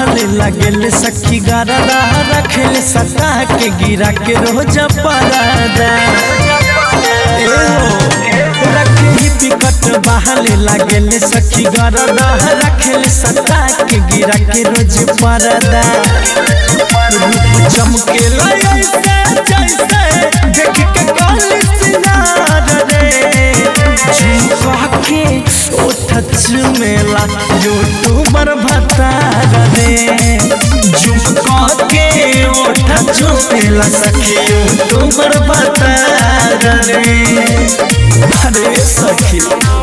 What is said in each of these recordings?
बहले लगेले सखी गरदा रखेले सता के गिरा के रोज परदा ए हो रखे ही पिकट बहले लगेले सखी गरदा रखेले सता के गिरा के रोज परदा रूप चमके ऐसे जैसे देख के काली सिनार रे झुमका के ओठ चुमेला यूट्यूबर भतार रे झुमका के ओठ चुमेला सखी यूट्यूबर भतार रे अरे सखी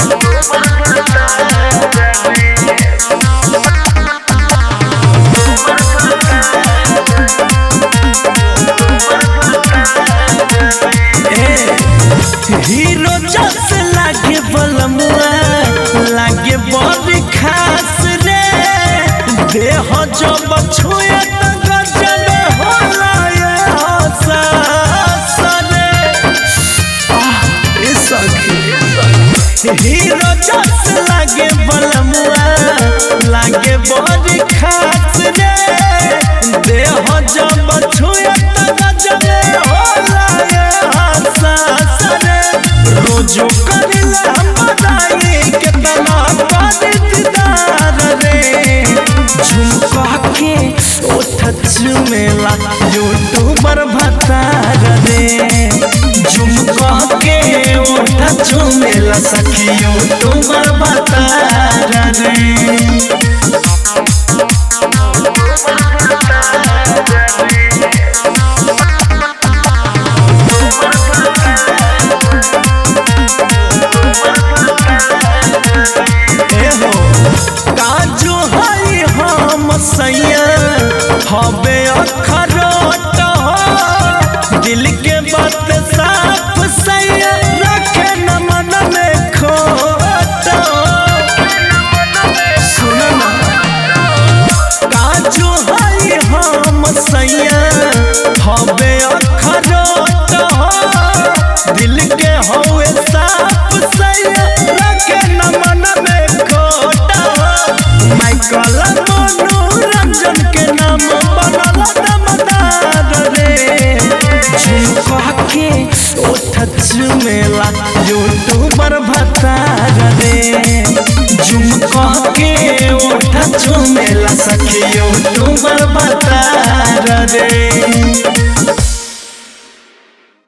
हीरो जस लागे बलमुआ लागे बड़ी खास रे देह जब छुए त गजब होला ये हसास रे आह, ए सखी हीरो जस लागे बलमुआ लागे बड़ी खास रे देह जब छुए त गजब होला ये हसास रे रोजो करिला बधाई केतना पादिदार रे झुमका के ओठ चुमेला यूट्यूबर भतार रे झुमका के ओठ चुमेला सखी यूट्यूबर भतार रे एहो काजू हई हम सैया हबे अखरोट हो दिल के बात साफ सैया रखे न मन में खोट सुन ना काजू हई हम सैया हबे अखरोट हो दिल के हवे साफ सैया रखे न मन में खोट हो माइकल मनोरंजन के नाम बनल दमदार रे झुमका के ओठ चुमेला यूट्यूबर भतार रे झुमका के ओठ चुमेला सखी यूट्यूबर भतार रे